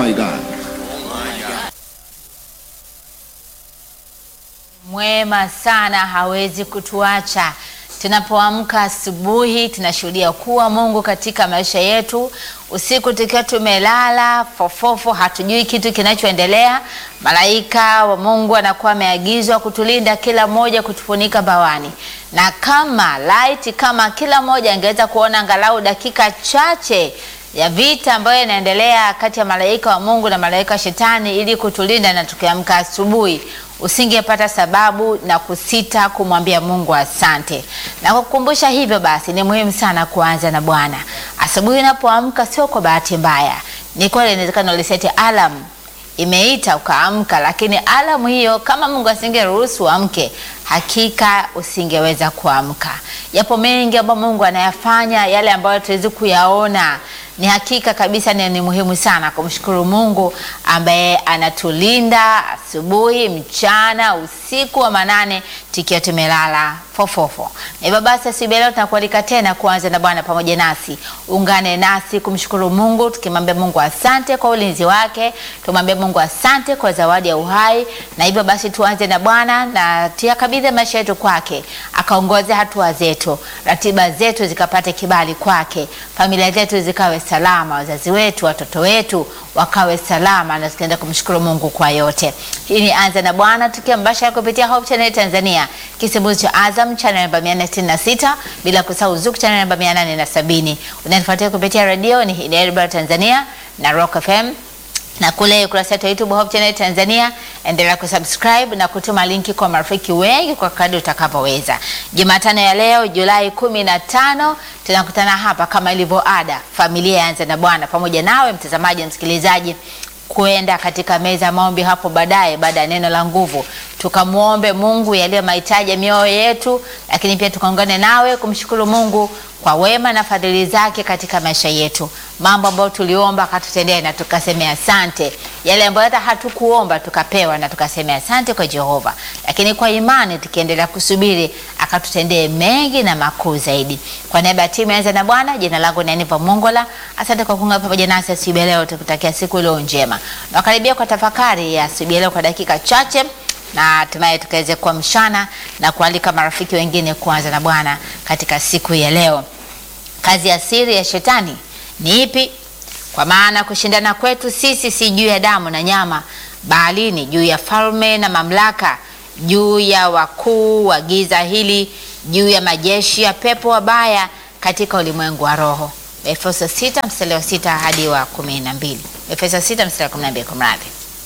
my God. Mwema sana, hawezi kutuacha. Tunapoamka asubuhi, tunashuhudia kuwa Mungu katika maisha yetu. Usiku tukiwa tumelala fofofo, hatujui kitu kinachoendelea, malaika wa Mungu anakuwa ameagizwa kutulinda kila mmoja, kutufunika bawani, na kama light, kama kila mmoja angeweza kuona angalau dakika chache ya vita ambayo inaendelea kati ya malaika wa Mungu na malaika wa Shetani ili kutulinda, na tukiamka asubuhi usingepata sababu na kusita kumwambia Mungu asante. Na kukumbusha hivyo basi, ni muhimu sana kuanza na Bwana asubuhi unapoamka, sio kwa bahati mbaya. Ni kweli inawezekana uliseti alarm imeita ukaamka, lakini alamu hiyo kama Mungu asingeruhusu uamke, hakika usingeweza kuamka. Yapo mengi ambayo Mungu anayafanya, yale ambayo tuwezi kuyaona ni hakika kabisa ni, ni muhimu sana kumshukuru Mungu ambaye anatulinda asubuhi, mchana, usiku wa manane tukiwa tumelala fofofo. Na hivyo basi asubuhi leo tunakualika tena kuanza na Bwana pamoja nasi. Ungane nasi kumshukuru Mungu tukimwambia Mungu asante kwa ulinzi wake, tumwambie Mungu asante kwa zawadi ya uhai. Na hivyo basi tuanze na Bwana na tuyakabidhi maisha yetu kwake, akaongoze hatua zetu, ratiba zetu zikapate kibali kwake, familia zetu zikawe salama, wazazi wetu, watoto wetu wakawe salama, na tukaenda kumshukuru Mungu kwa yote. Hii ni anza na Bwana tukiwa mbashara kupitia Hope Channel Tanzania, kisimbuzi cha Azam channel namba 466, bila kusahau Zuku channel namba 870. Unanifuatia kupitia radio ni Hidayah Tanzania na Rock FM na kule ukurasa wetu wa YouTube Hope Channel Tanzania, endelea kusubscribe na kutuma linki kwa marafiki wengi kwa kadri utakavyoweza. Jumatano ya leo Julai kumi na tano tunakutana hapa kama ilivyo ada, familia yaanza na Bwana, pamoja nawe mtazamaji, msikilizaji kwenda katika meza ya maombi hapo baadaye, baada ya neno la nguvu, tukamwombe Mungu yaliyo mahitaji ya mioyo yetu, lakini pia tukaungane nawe kumshukuru Mungu kwa wema na fadhili zake katika maisha yetu, mambo ambayo tuliomba akatutendea na tukasemea asante, yale ambayo hata hatukuomba tukapewa na tukasemea asante kwa Jehova, lakini kwa imani tukiendelea kusubiri akatutendee mengi na makuu zaidi. Kwa niaba ya timu Anza na Bwana, jina langu ni Aniva Mongola. Asante kwa kuungana pamoja nasi asubuhi leo, tukutakia siku iliyo njema. Nakaribia kwa tafakari ya asubuhi leo kwa dakika chache na hatimaye tukaweze kuamshana na kualika marafiki wengine kuanza na Bwana katika siku ya leo. Kazi ya siri ya shetani ni ipi? Kwa maana kushindana kwetu sisi si juu ya damu na nyama, bali ni juu ya falme na mamlaka, juu ya wakuu wa giza hili, juu ya majeshi ya pepo wabaya katika ulimwengu wa roho. Efeso 6 mstari wa 6 hadi wa 12. Efeso 6 mstari wa 12 kumradhi.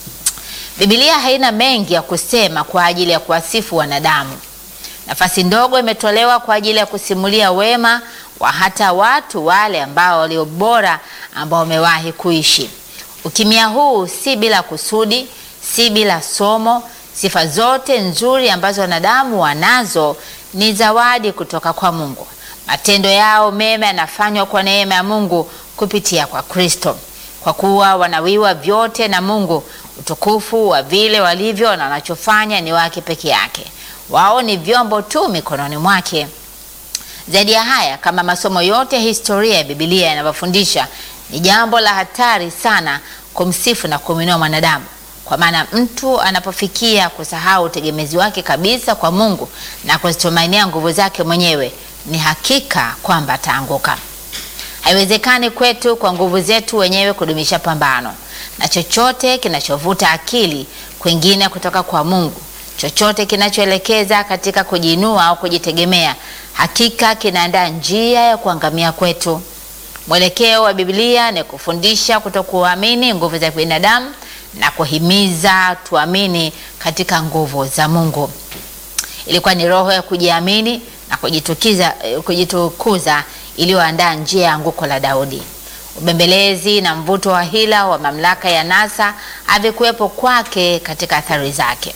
Biblia haina mengi ya kusema kwa ajili ya kuwasifu wanadamu. Nafasi ndogo imetolewa kwa ajili ya kusimulia wema wa hata watu wale ambao walio bora ambao wamewahi kuishi. Ukimya huu si bila kusudi, si bila somo. Sifa zote nzuri ambazo wanadamu wanazo ni zawadi kutoka kwa Mungu. Matendo yao mema yanafanywa kwa neema ya Mungu kupitia kwa Kristo, kwa kuwa wanawiwa vyote na Mungu. Utukufu wa vile walivyo na wanachofanya ni wake peke yake. Wao ni vyombo tu mikononi mwake. Zaidi ya haya, kama masomo yote ya historia ya Biblia yanavyofundisha, ni jambo la hatari sana kumsifu na kumwinua mwanadamu, kwa maana mtu anapofikia kusahau utegemezi wake kabisa kwa Mungu na kuzitumainia nguvu zake mwenyewe, ni hakika kwamba ataanguka. Haiwezekani kwetu kwa nguvu zetu wenyewe kudumisha pambano na chochote kinachovuta akili kwingine kutoka kwa Mungu, chochote kinachoelekeza katika kujiinua au kujitegemea, hakika kinaandaa njia ya kuangamia kwetu. Mwelekeo wa Biblia ni kufundisha kutokuamini nguvu za binadamu na kuhimiza tuamini katika nguvu za Mungu. Ilikuwa ni roho ya kujiamini na kujitukiza, kujitukuza iliyoandaa njia ya anguko la Daudi. Ubembelezi na mvuto wa hila wa mamlaka ya nasa havikuwepo kwake katika athari zake.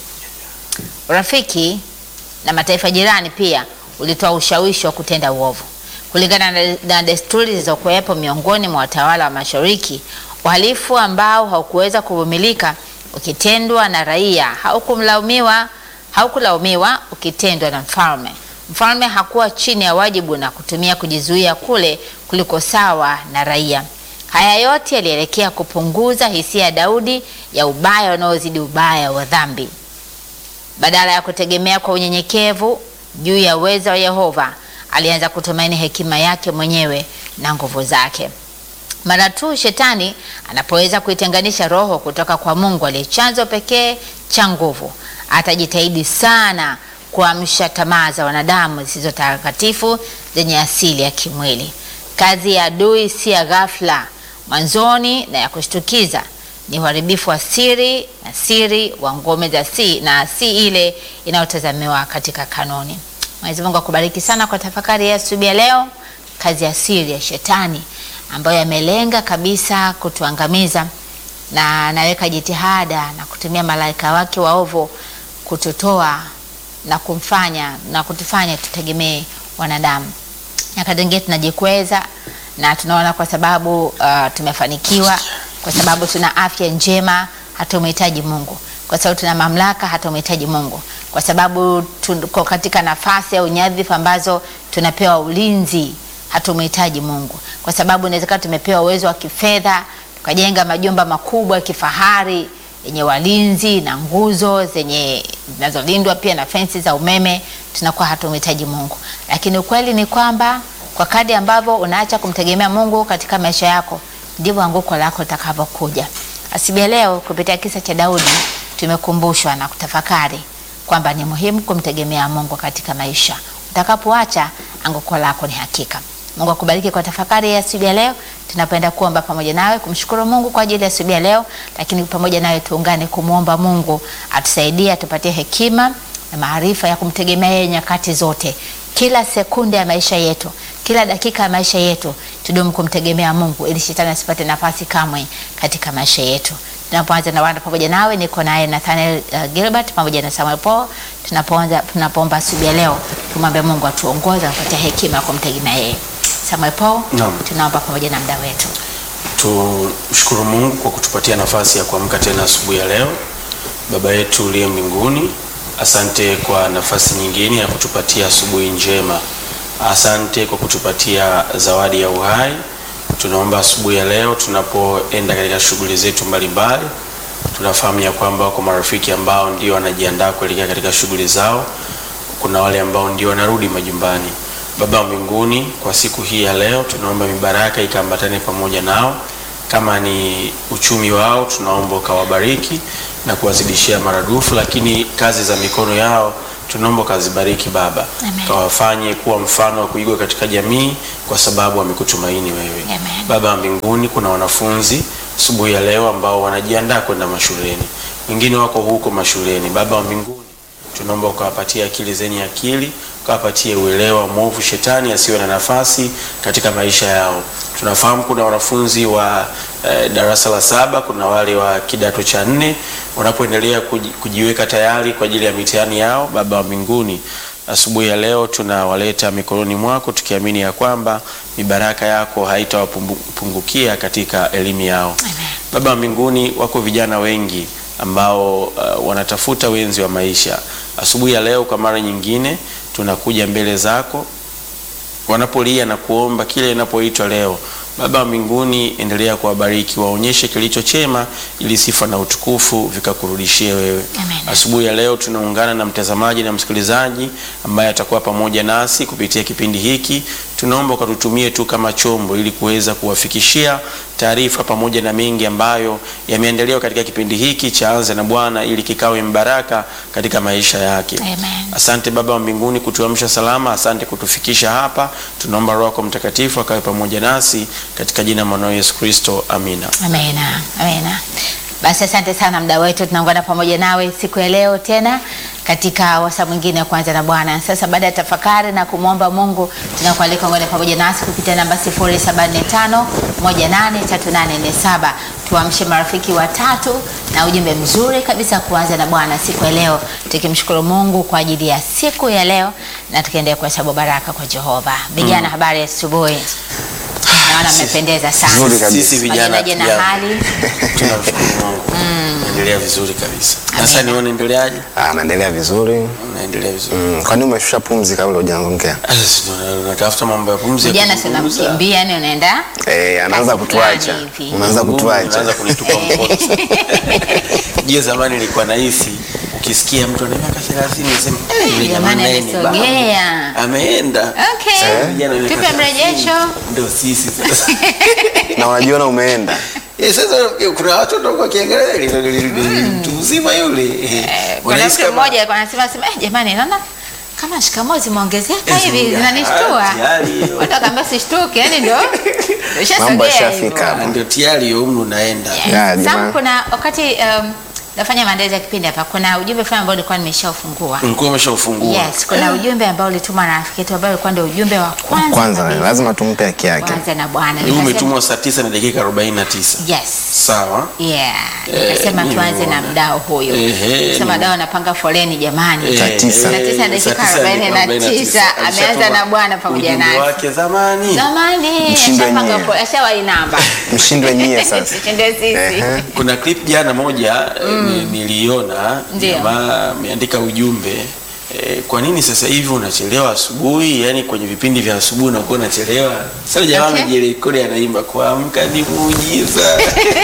Urafiki na mataifa jirani pia ulitoa ushawishi wa kutenda uovu. Kulingana na, na desturi zilizokuwepo miongoni mwa watawala wa Mashariki, uhalifu ambao haukuweza kuvumilika ukitendwa na raia haukumlaumiwa haukulaumiwa ukitendwa na mfalme. Mfalme hakuwa chini ya wajibu na kutumia kujizuia kule kuliko sawa na raia. Haya yote yalielekea kupunguza hisia ya Daudi ya ubaya unaozidi ubaya wa dhambi. Badala ya kutegemea kwa unyenyekevu juu ya uwezo wa Yehova, alianza kutumaini hekima yake mwenyewe na nguvu zake. Mara tu shetani anapoweza kuitenganisha roho kutoka kwa Mungu aliye chanzo pekee cha nguvu, atajitahidi sana kuamsha tamaa za wanadamu zisizo takatifu zenye asili ya kimwili. Kazi ya adui si ya ghafla mwanzoni na ya kushtukiza, ni uharibifu wa siri na siri wa ngome za si na si ile inayotazamiwa katika kanuni. Mwenyezi Mungu akubariki sana kwa tafakari ya asubuhi ya leo. Kazi ya siri ya shetani ambayo yamelenga kabisa kutuangamiza na anaweka jitihada na kutumia malaika wake waovu kututoa na kumfanya na kutufanya tutegemee wanadamu. Nyakati nyingine tunajikweza na tunaona kwa sababu uh, tumefanikiwa, kwa sababu tuna afya njema, hatumhitaji Mungu, kwa sababu tuna mamlaka, hatumhitaji Mungu, kwa sababu tuko katika nafasi au nyadhifa ambazo tunapewa ulinzi, hatumhitaji Mungu, kwa sababu inawezekana tumepewa uwezo wa kifedha tukajenga majumba makubwa ya kifahari yenye walinzi na nguzo zenye zinazolindwa pia na fensi za umeme, tunakuwa hatumhitaji Mungu. Lakini ukweli ni kwamba kwa kadri ambavyo unaacha kumtegemea Mungu katika maisha yako, ndivyo anguko lako litakavyokuja. Asubuhi leo kupitia kisa cha Daudi tumekumbushwa na kutafakari kwamba ni muhimu kumtegemea Mungu katika maisha. Utakapoacha anguko lako ni hakika. Mungu akubariki kwa tafakari ya asubuhi ya leo. Tunapenda kuomba pamoja nawe kumshukuru Mungu kwa ajili ya asubuhi ya leo, lakini pamoja nawe tuungane kumwomba Mungu atusaidie, atupatie hekima na maarifa ya kumtegemea yeye nyakati zote, kila sekunde ya maisha yetu, kila dakika ya maisha yetu, tudumu kumtegemea Mungu ili shetani asipate nafasi kamwe katika maisha yetu. Tunapoanza na wana pamoja nawe, niko naye Nathaniel uh, Gilbert pamoja na Samuel Paul. Tunapoanza tunapoomba asubuhi ya leo, tumwombe Mungu atuongoze, atupatie hekima ya kumtegemea yeye. Samuel Paul, Naam. tunaomba pamoja na mda wetu. Tumshukuru Mungu kwa kutupatia nafasi ya kuamka tena asubuhi ya leo. Baba yetu uliye mbinguni, asante kwa nafasi nyingine ya kutupatia asubuhi njema. Asante kwa kutupatia zawadi ya uhai. Tunaomba asubuhi ya leo tunapoenda katika shughuli zetu mbalimbali, tunafahamu ya kwamba wako marafiki ambao ndio wanajiandaa kuelekea katika shughuli zao. Kuna wale ambao ndio wanarudi majumbani. Baba wa mbinguni, kwa siku hii ya leo tunaomba mibaraka ikaambatane pamoja nao. Kama ni uchumi wao, tunaomba ukawabariki na kuwazidishia maradufu, lakini kazi za mikono yao tunaomba ukazibariki Baba, Amen. kawafanye kuwa mfano wa kuigwa katika jamii, kwa sababu wamekutumaini wewe. Amen. Baba wa mbinguni, kuna wanafunzi asubuhi ya leo ambao wanajiandaa kwenda mashuleni, wengine wako huko mashuleni. Baba wa mbinguni tunaomba ukawapatie akili zenye akili, ukawapatie uelewa mwovu, shetani asiwe na nafasi katika maisha yao. Tunafahamu kuna wanafunzi wa eh, darasa la saba, kuna wale wa kidato cha nne wanapoendelea kuji, kujiweka tayari kwa ajili ya mitihani yao. Baba wa mbinguni, asubuhi ya leo tunawaleta mikononi mwako tukiamini ya kwamba mibaraka yako haitawapungukia katika elimu yao. Baba wa mbinguni, wako vijana wengi ambao uh, wanatafuta wenzi wa maisha. Asubuhi ya leo kwa mara nyingine tunakuja mbele zako wanapolia na kuomba kile inapoitwa leo. Baba wa mbinguni, endelea kuwabariki, waonyeshe kilicho chema, ili sifa na utukufu vikakurudishie wewe. Amen. Asubuhi ya leo tunaungana na mtazamaji na msikilizaji ambaye atakuwa pamoja nasi kupitia kipindi hiki. Tunaomba ukatutumie tu kama chombo, ili kuweza kuwafikishia taarifa pamoja na mengi ambayo yameandaliwa katika kipindi hiki cha Anza na Bwana, ili kikawe mbaraka katika maisha yake. Amen. Asante Baba wa mbinguni kutuamsha salama, asante kutufikisha hapa. Tunaomba Roho yako Mtakatifu akawe pamoja nasi katika jina la mwanao Yesu Kristo, amina. Amina, amina. Basi asante sana mda wetu, tunaungana pamoja nawe siku ya leo tena katika wasa mwingine wa kwanza na Bwana. Sasa baada ya tafakari na kumwomba Mungu, tunakualika ungane pamoja nasi kupitia namba 0745 183847 tuamshe marafiki watatu na ujumbe mzuri kabisa kuanza na Bwana siku ya leo, tukimshukuru Mungu kwa ajili ya siku ya leo na tukiendelea kuhesabu baraka kwa Jehova. Vijana, habari ya asubuhi. Naona mmependeza sana. Nzuri kabisa. Sisi vijana Pamoja na tujambo. hali tunamshukuru Mungu. Naendelea vizuri kabisa. Amina. Sasa nione endeleaje? Ah, naendelea vizuri. Naendelea vizuri. Mm, kwani umeshusha pumzi kabla hujaongea? Sasa si ndo natafuta mambo ya pumzi. ya Jana kuzungumza. sinamkimbia yani unaenda Eh, anaanza Kazi kutuacha. fulani hivi. Unaanza Mungu, kutuacha. unaanza kunitupa mkono. Je, zamani nilikuwa nahisi ukisikia mtu ana miaka 30 unasema eh, yule Jamani, naye ni baba. amesogea. Ameenda. Okay. Sasa vijana wa miaka Tupe 30, mrejesho. Ndio sisi sasa. Na unajiona umeenda. Eh, sasa kuna watu ndio wakiangalia ile ile- ile- mtu mzima yule. Eh, kuna wanahisi mtu kama- mmoja alikuwa anasema sema eh, jamani naona kama shikamoo zimeongezeka Eh, hivi zimeongezeka. zinanishtua. Ah, tayari. Watu wakaambia usishtuke, yani ndio ushasogea Mambo hivyo. yashafika. Ah, ndio tayari hiyo umri unaenda. Yes. Ya, Sam, jamani. kuna wakati um, nafanya maandalizi ya kipindi hapa, kuna ujumbe fulani ambao nilikuwa nimeshaufungua. Ulikuwa umeshaufungua. Yes, kuna ujumbe ambao ulituma na rafiki yetu ambao ulikuwa ndio ujumbe wa kwanza. Kwanza kabisa. lazima tumpe haki yake. Kwanza na Bwana. Huu Nikasema- umetumwa saa 9 na dakika 49. Yes. Sawa. Yeah. Eh, Nikasema mimi tuanze na nimeona. mdao huyo. Ehe, Sema ni- dao anapanga foleni jamani. Saa tisa. Saa tisa Eh, dakika saa tisa arobaini na dakika tisa. 49. Ameanza Alishatuma na Bwana pamoja ujumbe nasi. wake zamani. Zamani Mshindwe ashapanga nyie. foleni, ashawai namba. Mshindwe nyie sasa. Mshindwe sisi. Ehe. Kuna clip jana moja ni- niliona Ndio. jamaa ameandika ujumbe eh, kwa nini sasa hivi unachelewa asubuhi? Yani kwenye vipindi vya asubuhi unakuwa unachelewa. Sasa jamaa Okay. amejirekodi anaimba kuamka ni muujiza.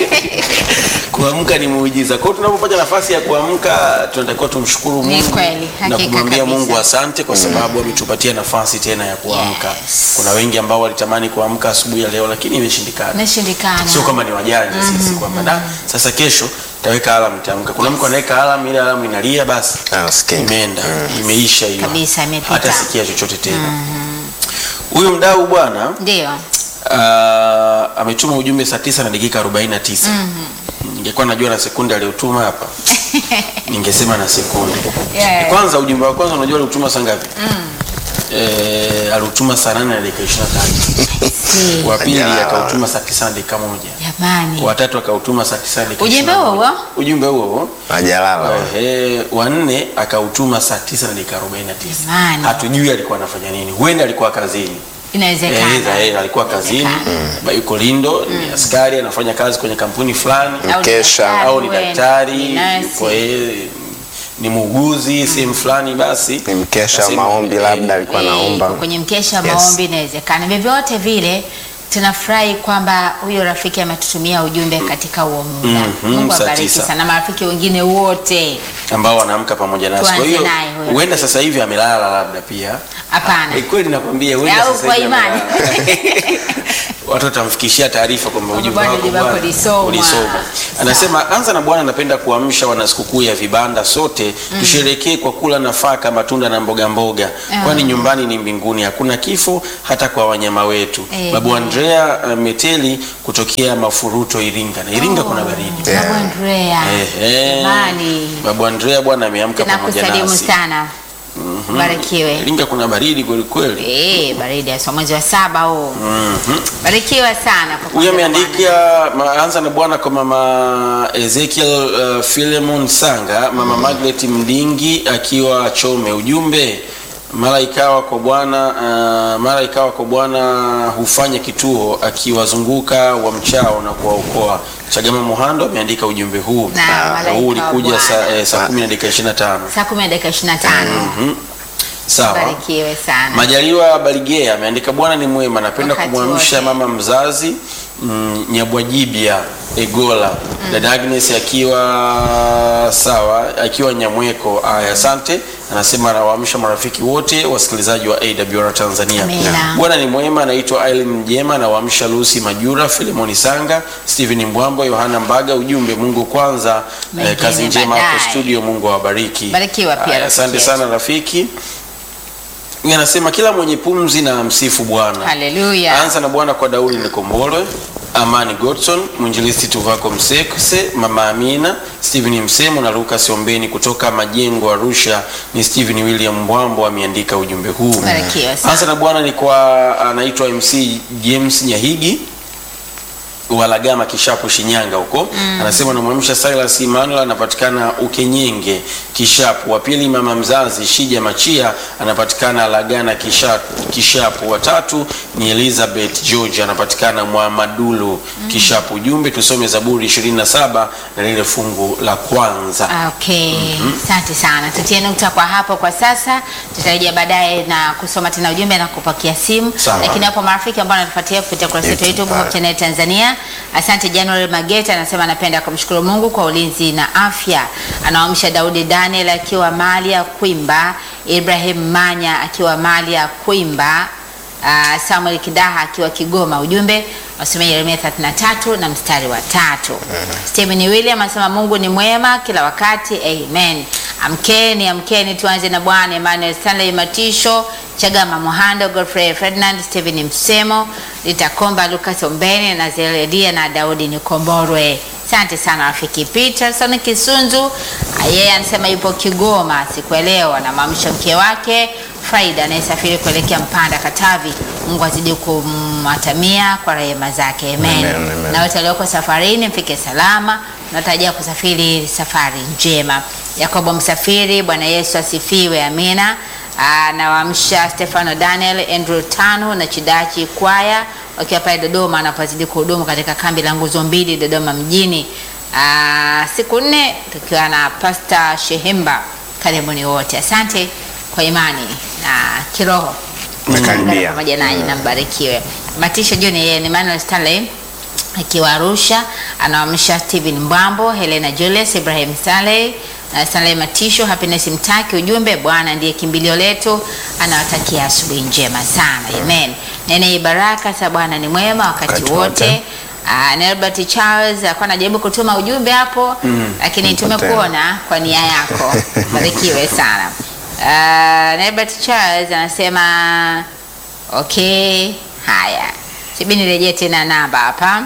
kuamka ni muujiza. Kwa hiyo tunapopata nafasi ya kuamka tunatakiwa tumshukuru Ni Mungu kweli, na hakika kumwambia kabisa. Mungu asante kwa sababu ametupatia nafasi tena ya kuamka. Yes. Kuna wengi ambao walitamani kuamka asubuhi ya leo lakini imeshindikana Nashindikana. sio kama ni wajanja sisi kwamba da sasa kesho taweka alarm tamka. Kuna mtu anaweka alarm, ile alarm inalia, basi Ah, usikii. imeenda imeisha hiyo, Kabisa, imepita. hata sikia chochote tena. Huyu mdau bwana Ndio. ah, ametuma ujumbe saa tisa na dakika 49. Ningekuwa najua na sekunde aliyotuma hapa ningesema na sekunde. Yeah. Kwanza ujumbe wa kwanza unajua aliutuma saa ngapi? Eh, aliutuma saa 8 na dakika 23. Si. Wa pili Ajabu. akautuma saa 9 na dakika moja. Jamani. watatu akautuma saa tisa dakika Ujumbe 21. huo huo? ujumbe huo huo Hajalala. Ehe, wa nne akautuma saa tisa na dakika 49 Jamani. hatujui alikuwa anafanya nini huenda alikuwa kazini Inawezekana. Eh, eh, alikuwa kazini ba- yuko lindo ni askari anafanya kazi kwenye kampuni fulani Au ni Mkesha. daktari au ni wewe, daktari ni nurse. yuko eh, ni muuguzi sehemu fulani basi Ni mkesha wa Nasema, maombi eh, labda alikuwa Eh, anaomba. kwenye mkesha wa Yes. maombi inawezekana. Vyovyote vile tunafurahi kwamba huyo rafiki ametutumia ujumbe katika huo muda. Mhm, Mungu saa abariki tisa. sana na marafiki wengine wote. ambao wanaamka pamoja nasi. Kwa Tuanze hiyo naye huyo. huenda sasa hivi amelala labda pia. Hapana. Eh, Kweli nakwambia huenda Au sasa kwa hivi imani. amelala. Watu watamfikishia taarifa kwamba ujumbe Bwana, wako ujumbe wako bwana, ulisomwa. ulisomwa. Anasema anza na Bwana, napenda kuamsha wana sikukuu ya vibanda sote tusherekee kwa kula nafaka, matunda na mboga mboga, kwani nyumbani ni mbinguni, hakuna kifo hata kwa wanyama wetu. Eh. Babu Andrea uh, Meteli kutokea Mafuruto Iringa, na Iringa kuna baridi. Yeah. Babu Andrea. Ehe. Jamani. Babu Andrea bwana ameamka pamoja Nakusalimu nasi. sana. Barikiwe. Iringa kuna baridi kweli kweli. Eh, baridi ya mwezi wa saba huu. Barikiwa sana kwa Huyu kuanza na ameandika ma- anza na bwana kwa mama Ezekiel uh, Philemon Sanga, mama Margaret Mdingi akiwa Chome. Ujumbe mara ikawa kwa Bwana uh, mara ikawa kwa Bwana hufanya kituo akiwazunguka wa mchao na kuwaokoa. Chagama Muhando ameandika ujumbe huu. Na Ah, malaika huu wa ulikuja Bwana. saa eh, saa 10 na dakika 25. saa 10 na dakika 25. Sawa. Barikiwe sana. Majaliwa Baligea ameandika Bwana ni mwema, napenda Wakati kumwamsha wote. mama mzazi mm, Nyabwajibia Egola dada Agnes akiwa sawa, akiwa Nyamweko. Aya, asante. Anasema anawaamsha marafiki wote wasikilizaji wa AWR Tanzania. Amina. Bwana ni mwema. Anaitwa Aileen Mjema, anawaamsha Lucy Majura, Filemoni Sanga, Steven Mbwambo, Yohana Mbaga. Ujumbe Mungu kwanza, eh, Mengine kazi njema hapo baadaye. studio. Mungu awabariki. Barikiwa pia Aya, rafiki Asante yetu. sana rafiki. Huyu anasema kila mwenye pumzi na msifu Bwana. Haleluya. Anza na Bwana kwa Daudi Nikombolwe, Amani Godson, mwinjilisti Tuvako Msekse, Mama Amina, Stephen Msemo na Lucas Ombeni kutoka Majengo Arusha. Ni Stephen William Mbwambo ameandika ujumbe huu. Barikiwa sana. Anza na Bwana ni kwa anaitwa MC James Nyahigi. Walagama Kishapu Shinyanga huko anasema namwamsha Silas Emmanuel anapatikana Ukenyenge Kishapu. Wa pili mama mzazi Shija Machia anapatikana Lagana Kishapu, Kishapu. Wa tatu ni Elizabeth George anapatikana Mwamadulu Kishapu. Ujumbe tusome Zaburi 27 na lile fungu la kwanza. Okay, asante sana. Tutie nukta kwa hapo kwa sasa, tutarejea baadaye na kusoma tena ujumbe na kupakia simu. Sawa. Lakini hapo marafiki ambao wanatufuatia kupitia kurasa yetu ya YouTube YouTube Hope Channel Tanzania, asante. January Mageta anasema anapenda kumshukuru Mungu kwa ulinzi na afya. Anaamsha Daudi Daniel akiwa mali ya Kwimba, Ibrahim Manya akiwa mali ya Kwimba, Uh, Samuel Kidaha akiwa Kigoma. Ujumbe wasomea Yeremia 33 na mstari wa tatu. Stephen William anasema Mungu ni mwema kila wakati, amen. Amkeni, amkeni, tuanze na Bwana. Emmanuel Stanley Matisho, Chagama Mohando, Godfrey Ferdinand, Stephen Msemo, Litakomba, Lucas Ombeni na Zeredia na Daudi Nikomborwe. Asante sana rafiki Peterson Kisunzu. Ah, Yeye anasema yupo Kigoma siku ya leo, anamwamsha mke wake Faida anayesafiri kuelekea Mpanda Katavi. Mungu azidi kumwatamia kwa rehema zake, amen. Amen, amen. Na wote walioko safarini mfike salama, natarajia kusafiri safari njema. Yakobo Msafiri, Bwana Yesu asifiwe, amina. Anawaamsha Stefano Daniel, Andrew Tano na Chidachi Kwaya wakiwa pale Dodoma anapozidi kuhudumu katika kambi la nguzo mbili Dodoma mjini. Aa, siku nne tukiwa na Pasta Shehemba. Karibuni wote, asante kwa imani na kiroho Umekaribia. Ungana pamoja nanyi na mbarikiwe. Matisho John yeye ni Manuel Stanley akiwa Arusha, anaamsha Steven Mbwambo, Helena Julius, Ibrahim Stanley na Stanley Matisho, Happiness Mtaki. Ujumbe, Bwana ndiye kimbilio letu, anawatakia asubuhi njema sana, amen. Nene baraka sa Bwana ni mwema wakati Wakati wote. wote. Uh, Nelbert Charles alikuwa anajaribu kutuma ujumbe hapo lakini Mpotea. tumekuona kwa nia yako, barikiwe sana. Uh, Nelbert Charles anasema okay, haya, sibi nirejee tena namba hapa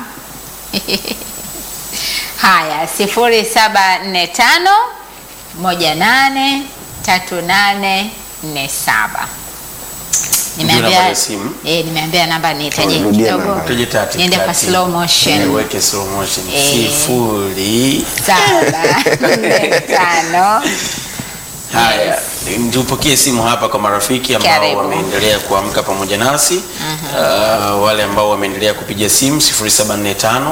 haya, sifuri saba nne tano moja nane tatu nane nne saba. namba ya simu? eh, nimeambia namba nitaje Rudia kidogo namba. Tuje tatu, niende kwa tatu. slow motion. Eh, Weke slow motion. Eh. Sifuri. saba nne tano Haya, tupokee simu hapa kwa marafiki ambao Karibu. wameendelea kuamka pamoja nasi. Uh, wale ambao wameendelea kupiga simu 0745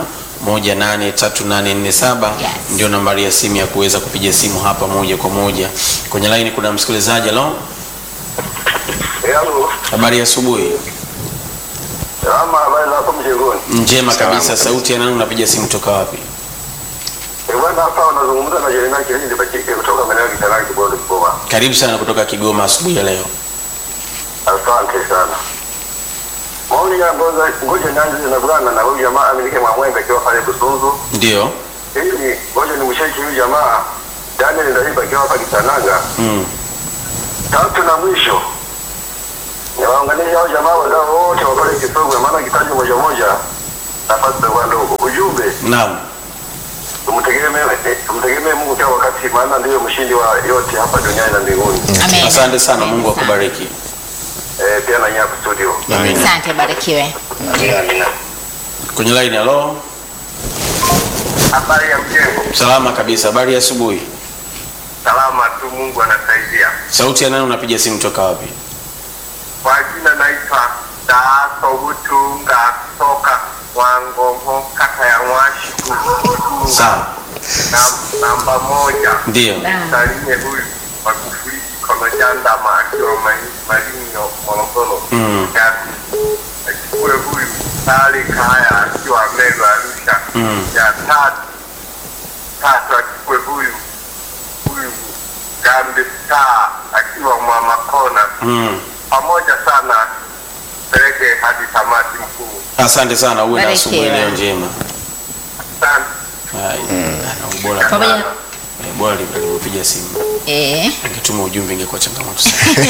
183847 Yes. ndio nambari ya simu ya kuweza kupiga simu hapa moja kwa moja. Kwenye line kuna msikilizaji. Halo, Yangu habari ya asubuhi. ama habari zako mjengoni? Njema Salama kabisa. kabisa. Sauti ya nani? Unapiga simu toka wapi? Eh, bwana hapa wanazungumza na Jeremia Kilindi Bachike kutoka maeneo ya Kitanaki Kibondo Kigoma. Karibu sana kutoka Kigoma asubuhi ya leo. Asante sana. Maoni ya ngoja ngoja nianze na bwana na huyu jamaa amilike Mwamwembe akiwa pale Busunzu. Ndio. Ili ngoja nimshaki huyu jamaa Daniel Ndaiba akiwa hapa Kitananga. Mm. Tatu na mwisho. Niwaangalie hao jamaa wadau wote wa pale Kisogwe maana kitaji moja moja nafasi za ndogo. Ujumbe Naam. tumtegemee eh, tumtegemee Mungu kila wakati maana ndiyo mshindi wa yote hapa duniani na mbinguni. Amen. Asante sana, Amen Mungu sana. akubariki. Eh, pia na nyako studio. Amina. Asante, barikiwe. Amina, amina. Kwenye line, halo. Habari ya mjengo. Salama kabisa. Habari ya asubuhi. Salama tu, Mungu anasaidia. Sauti ya nani? Unapiga simu toka wapi? Kwa jina naitwa Daaso Butunga kutoka Wangomho, kata ya Mwashiku. Sawa. Na, namba moja Ndio. salimie huyu Magufuli Kolojandama akiwa Mali- Malinyo, Morogoro. Mm. Ya pili, achukue huyu Sali Kaya akiwa Meru, Arusha. Mm. Ya tatu tatu achukue huyu huyu Gambi Star akiwa Mwamakona Mm. pamoja sana peleke hadi tamati mkuu. Asante sana, uwe na Barikiwe. asubuhi leo njema. Asante. Hai. Ana ubora. Pamoja Eh, Bora alivyopiga simu. eh, Angetuma ujumbe ingekuwa changamoto sana.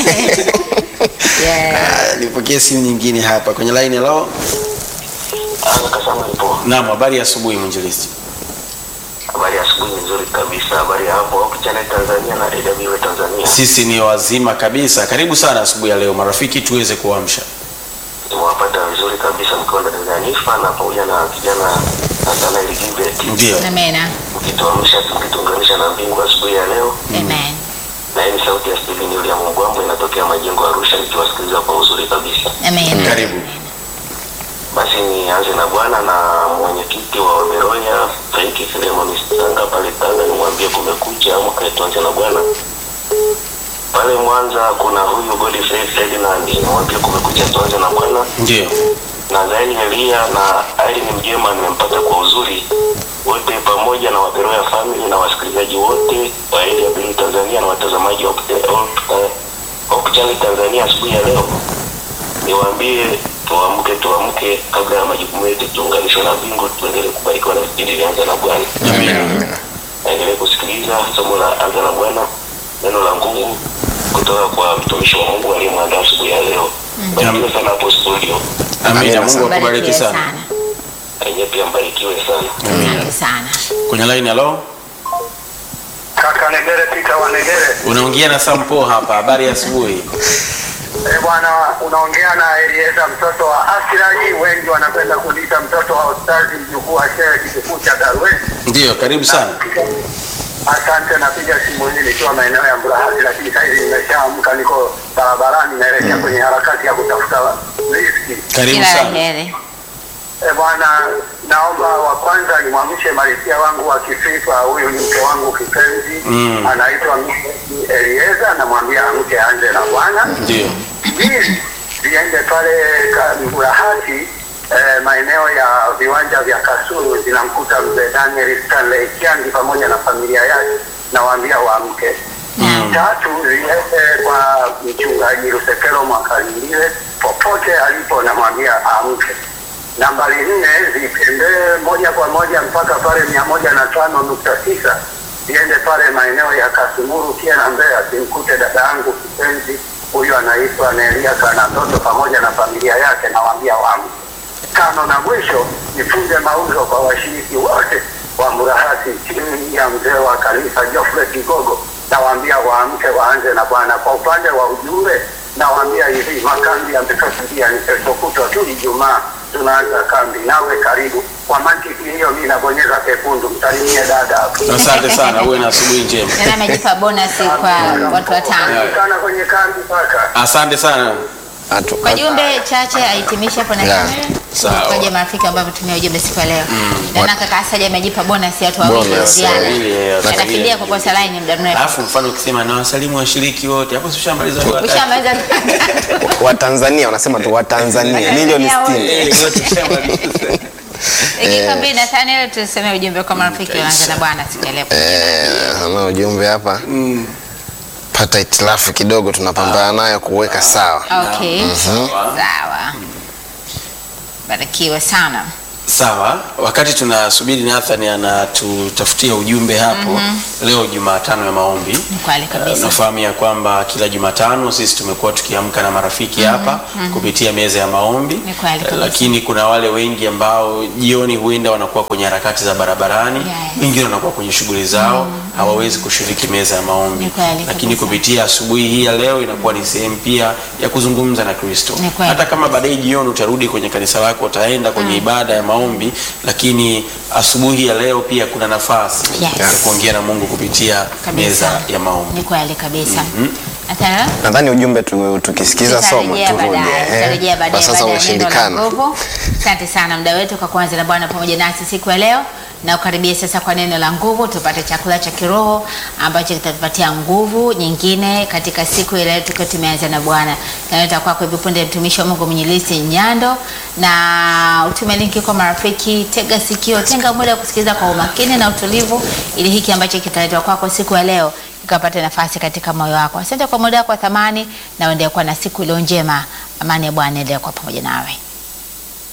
yeah. Ah, Nipokee simu nyingine hapa kwenye line. Hello. Kasama ipo. Naam, habari ya asubuhi mwinjilisti. Habari ya asubuhi nzuri kabisa. Habari ya hapo Hope Channel Tanzania na AWR Tanzania. Sisi ni wazima kabisa. Karibu sana asubuhi ya leo marafiki, tuweze kuamsha. Nimewapata vizuri vizuri kabisa mkiwa ndani ya Nifa na pamoja na kijana Nathanael Gilbert Ndio. Amena. mkituamsha mkituunganisha na mbingu asubuhi ya leo. Amen. Na hii ni sauti ya Steven William Mgwambo inatokea majengo ya Arusha nikiwasikiliza kwa uzuri kabisa. Amen. Karibu. Basi nianze na Bwana na mwenyekiti wa Waberoya Franki Filemon Sanga pale Tanga, nimwambie kumekucha, amka tuanze na Bwana. Pale Mwanza kuna huyu Godfrey Ferdinand, nimwambie kumekucha, tuanze na Bwana. Ndio. Nadhani Elia na Irene Mjema nimempata kwa uzuri wote pamoja na Waberoya family na wasikilizaji wote wa AWR Tanzania na watazamaji wa Hope- Hope- Hope Channel Tanzania asubuhi ya leo, niwaambie tuamke, tuamke kabla ya majukumu yetu, tuunganishwe na mbingu, tuendelee kubarikiwa na vipindi vyanza na Bwana. Amen. Naendelee kusikiliza somo la anza na Bwana, neno la nguvu kutoka kwa mtumishi wa Mungu aliyemwandaa asubuhi ya leo. Barikiwe sana hapo studio, Amina. Amina Mungu sana. akubariki Barikiwe sana. sana. enyewe pia mbarikiwe sana. Asante sana. Kwenye line hello. Kaka Negere Pita wa Negere. Unaongea na Sampo hapa. Habari ya asubuhi. Eh, bwana unaongea na Elieza mtoto wa Asiraji, wengi wanapenda kuniita mtoto wa Ustazi, mjukuu wa shehe kikuu cha Darwesi. Ndio, karibu sana. Asante, napiga simu hii nikiwa maeneo ya Mburahati, lakini saizi nimeshaamka, niko barabarani naelekea kwenye harakati ya kutafuta riziki. Karibu Kila la sana. heri. E bwana, naomba wa kwanza nimwamshe malkia wangu wa Kififa. Huyu ni mke wangu kipenzi, Mm. anaitwa Mrs. Elieza, namwambia amke anze na Bwana. Ndio. Mbili, ziende pale ka- Mburahati eh, maeneo ya viwanja vya Kasulu, zinamkuta mzee Daniel Stanley Kiangi pamoja na familia yake, nawaambia waamke. Naam. Tatu, ziende kwa mchungaji Lusekelo Mwakalindile popote alipo, namwambia amke. Nambari nne zitembee moja kwa moja mpaka pale mia moja na tano nukta tisa ziende pale maeneo ya Kasumuru pia na Mbeya, zimkute dada yangu kipenzi huyu anaitwa Nelia Kanatoto pamoja na familia yake, nawaambia waamke. Tano na mwisho nifunze mauzo kwa washiriki wote wa Mburahati chini ya mzee wa kanisa Geoffrey Kigogo, nawaambia waamke waanze na Bwana. Kwa upande wa ujumbe nawaambia hivi, makambi yamekaribia, ni kesho kutwa tu Ijumaa tunaanza kambi, nawe karibu. Kwa mantiki hiyo, mi nabonyeza kekundu, msalimie dada hapo. Asante sana. Uwe na asubuhi njema. Tena amejipa bonus kwa watu watano. sana kwenye kambi paka Asante sana. Atu- Kwa jumbe chache ahitimishe hapo na Yeah. kamera. Sawa. Kwa marafiki ambao wametumia ujumbe siku ya leo. Na kaka Asaja amejipa bonus ya watu wawili Bonus, ziada. wawili, eh, Anakimbia kwa kosa line muda mrefu. Alafu mfano ukisema na wasalimu washiriki wote, hapo si ushamaliza watu watatu. Ushamaliza Watanzania wanasema tu Watanzania milioni Watanzania 60. Eh, wote ushamaliza. dakika mbili na tano ile tuseme ujumbe kwa marafiki wanaanza na bwana siku ya leo. Eh, ana ujumbe hapa pata itilafu kidogo tunapambana nayo kuweka sawa Okay. Sawa. Sawa. Barikiwe sana. Sawa, wakati tunasubiri Nathan anatutafutia ujumbe hapo leo Jumatano ya maombi. Ni kweli kabisa. Nafahamu ya kwamba kila Jumatano sisi tumekuwa tukiamka na marafiki hapa kupitia meza ya maombi, Ni kweli kabisa. lakini kuna wale wengi ambao jioni huenda wanakuwa kwenye harakati za barabarani, Yes. wengine wanakuwa kwenye shughuli zao, hawawezi kushiriki meza ya maombi, Ni kweli lakini kabisa. kupitia asubuhi hii ya leo inakuwa ni sehemu pia ya kuzungumza na Kristo. Ni kweli. Hata kama baadaye jioni utarudi kwenye kanisa lako, utaenda kwenye ibada ya maombi, lakini asubuhi ya leo pia kuna nafasi Yes. ya kuongea na Mungu kupitia Kabisa. meza ya maombi. Ni kweli kabisa. Nathaniel? nadhani ujumbe tu- tukisikiza somo Tutarejea turudi baadaye, Eh, tutarejea kwa baadaye sasa baada ya neno la umeshindikana nguvu. Asante sana muda wetu kwa kuanza na Bwana pamoja nasi siku ya leo, na ukaribia sasa kwa neno la nguvu, tupate chakula cha kiroho ambacho kitatupatia nguvu nyingine katika siku ile tukiwa tumeanza na Bwana. Kanaleta kwako hivi punde mtumishi wa Mungu Mwenyelisi Nyando, na utume linki kwa marafiki. Tega sikio, tenga muda wa kusikiliza kwa umakini na utulivu, ili hiki ambacho kitaletwa kwako siku ya leo ikapata nafasi katika moyo wako. Asante kwa muda wako wa thamani, na uendelee kuwa na siku iliyo njema. Amani ya Bwana endelee kuwa pamoja nawe.